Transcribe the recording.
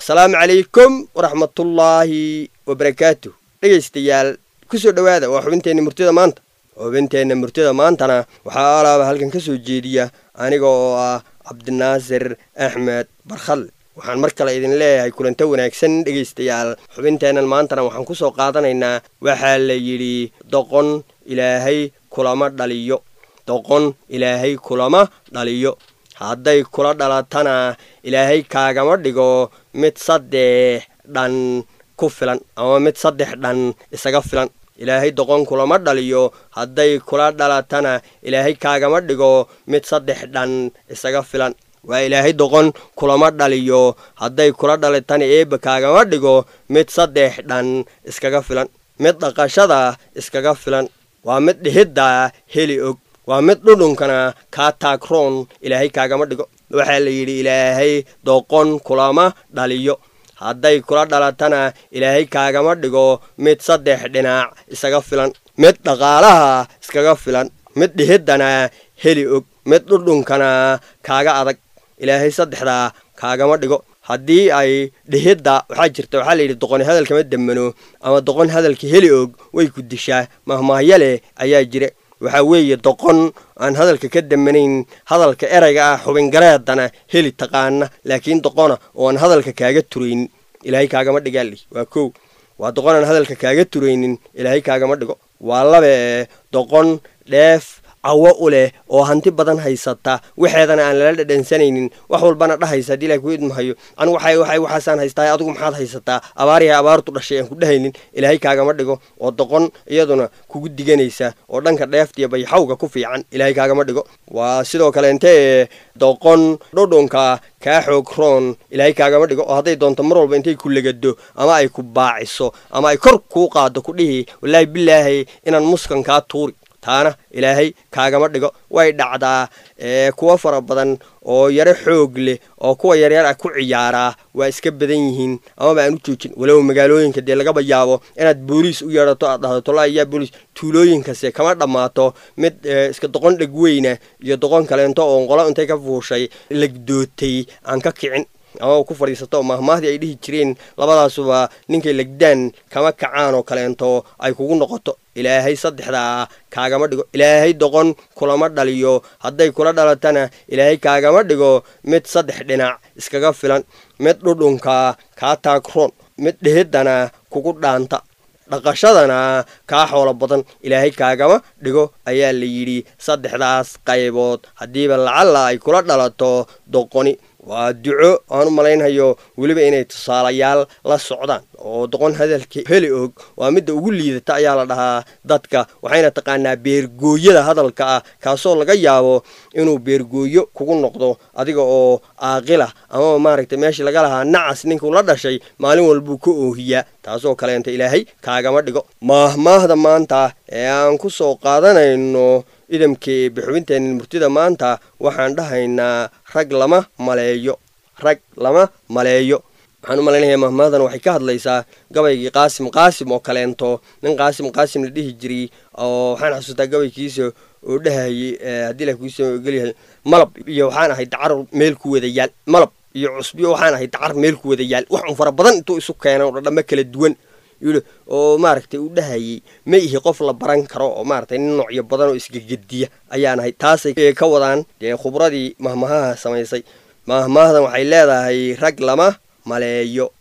asalaamu calaykum waraxmatullaahi wabarakaatu dhegaystayaal kusoo dhowaada waa xubinteenna murtida maanta xubinteenna murtida maantana waxaa alaaba halkan ka soo jeediya aniga oo ah cabdinaasir axmed barkhalle waxaan mar kale idin leeyahay kulanto wanaagsan dhegaystayaal xubinteennan maantana waxaan ku soo qaadanaynaa waxaa la yidhi doqon ilaahay kulama dhaliyo doqon ilaahay kulama dhaliyo hadday kula dhalatana ilaahay kaagama dhigo mid saddex dhan ku filan ama mid saddex dhan isaga filan ilaahay doqon kulama dhaliyo hadday kula dhalatana ilaahay kaagama dhigo mid saddex dhan isaga filan waa ilaahay doqon kulama dhaliyo hadday kula dhalitana eebba kaagama dhigo mid saddex dhan iskaga filan mid dhaqashada iskaga filan waa mid dhihidda heli og waa mid dhudhunkana kaa taagroon ilaahay kaagama dhigo waxaa la yidhi ilaahay doqon kulama dhaliyo hadday kula dhalatana ilaahay kaagama dhigo mid saddex dhinac isaga filan mid dhaqaalaha iskaga filan mid dhihiddana heli og mid dhudhunkana kaaga adag ilaahay saddexdaa kaagama dhigo haddii ay dhihidda waxaa jirta waxaa la yidhi doqoni hadalkama demmano ama doqon hadalka heli og way ku dishaa mahmaahyo leh ayaa jira waxaa weeye doqon aan hadalka ka damanayn hadalka erayga ah xubingareedana heli taqaana laakiin doqona oo aan hadalka kaaga turaynin ilaahay kaagama dhigaali waa kow waa doqon aan hadalka kaaga turaynin ilaahay kaagama dhigo waa labe doqon dheef cawo u leh oo hanti badan haysata waxeedana aan lala dhadhansanaynin wax walbana dhahaysa haddii ilahay ku idmahayo anigu waxay waxay waxaasaan haystaa adigu maxaad haysataa abaarihay abaartu dhashay aan ku dhahaynin ilaahay kaagama dhigo oo doqon iyaduna kugu diganaysa oo dhanka dheeftiya bayxawga ku fiican ilaahay kaagama dhigo waa sidoo kale intee doqon dhudhunka kaa xoog roon ilaahay kaagama dhigo oo hadday doonto mar walba intay ku legado ama ay ku baaciso ama ay kor kuu qaado ku dhihi wallaahi bilaahay inaan muskan kaa tuuri taana ilaahay kaagama dhigo way dhacdaa kuwo fara badan oo yaro xoog leh oo kuwa yaryar ah ku ciyaaraa waa iska badan yihiin amaba aan u joojin walow magaalooyinka dee lagaba yaabo inaad booliis u yeedhato aad dhahdo tola ayaa booliis tuulooyinkase kama dhammaato mid iska doqon dheg weyna iyo doqon kaleento oo qolo intay ka fuushay legdootay aan ka kicin ama ku fadhiisato oo mahmaahdii ay dhihi jireen labadaasuba ninkay legdaan kama kacaan oo kaleento ay kugu noqoto ilaahay saddexdaa kaagama dhigo ilaahay doqon kulama dhaliyo hadday kula dhalatana ilaahay kaagama dhigo mid saddex dhinac iskaga filan mid dhudhunka kaa taagroon mid dhihiddana kugu dhaanta dhaqashadana kaa xoolo badan ilaahay kaagama dhigo ayaa la yidhi saddexdaas qaybood haddiiba lacalla ay kula dhalato doqoni waa duco aan u malaynhayo weliba inay tusaalayaal la socdaan oo doqon hadalka heli og waa midda ugu liidata ayaa la dhahaa dadka waxayna taqaanaa beergooyada hadalka ah kaasoo laga yaabo inuu beergooyo kugu noqdo adiga oo aaqilah amaba maaragtay meeshii laga lahaa nacas ninkuu la dhashay maalin walbuu ka oohiyaa taasoo kaleenta ilaahay kaagama dhigo maahmaahda maanta ee aan ku soo qaadanayno idamkii bixubinteenna murtida maanta waxaan dhahaynaa rag lama maleeyo rag lama maleeyo waxaan u malaynaya mahmaadan waxay ka hadlaysaa gabaygii qaasim qaasim oo kaleento nin qaasim qaasim la dhihi jiray oo waxaan xasuustaa gabaykiisa oo dhahayay haddii la kuusoo gelyahay malab iyo waxaan ahay dacar meel ku wada yaal malab iyo cusbiyo waxaan ahay dacar meel ku wada yaal wax un fara badan intuu isu keenay oo dhadhamo kala duwan yidhi oo maaragtay uu dhahayay ma ihi qof la baran karo oo maaragtay nin noocyo badan oo isgegediya ayaan ahay taasay ka wadaan dee khubradii mahmahaha samaysay mahmaahdan waxay leedahay rag lama maleeyo